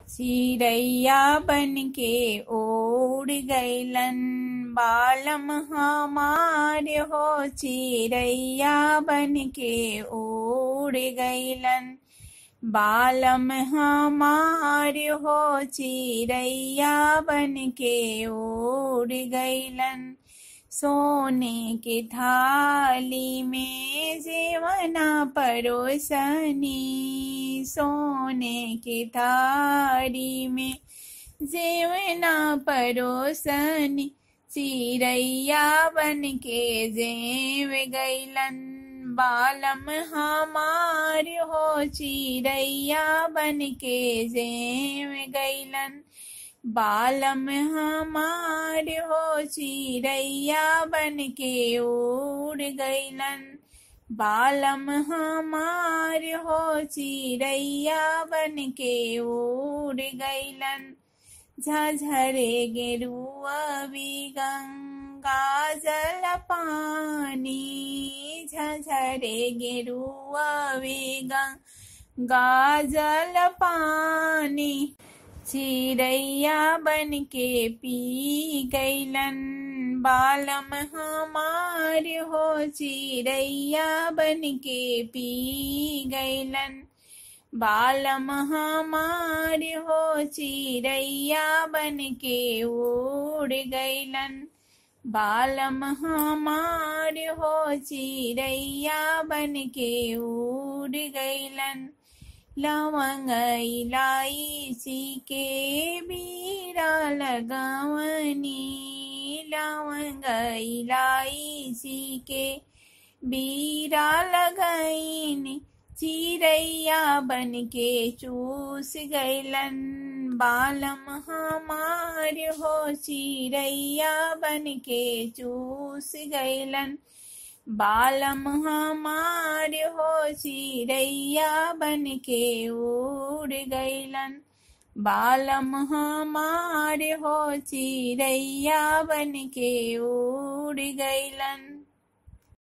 चिड़ैया बन के उड़ गैलन बालम हमार हो चिड़ैया बन के उड़ गैलन बालम हमार हो चिड़ैया बन के उड़ गैलन सोने के थाली में जेवना परोसनी सोने के थाली में जेवना परोसनी चिड़ैया बन के जेव गैलन बालम हमार हो चिड़ैया बन के जेव गैलन बालम हमार हो चिड़ैया बन के उड़ गैलन बालम हमार हो चिड़ैया बन के उड़ गैलन झझरे गेरुआ भी गंगा जल पानी झझरे गेरुआ भी गंगा जल पानी चिड़ैया बन के पी गैलन बालम हमार हो चिड़ैया बन के पी गैलन बालम हमार हो चिड़ैया बन के उड़ गैलन बालम हमार हो चिड़ैया बन के उड़ गैलन लवंग इलायची के बीरा लगावनी लवंग इलायची के बीरा लगाईनी चिड़ैया बन के चूस गैलन बालम हमार हो चिड़ैया बन के चूस गैलन बालम हमार हो चिड़ैया बन के उड़ गैलन बालम हमार हो चिड़ैया बन के उड़ गैलन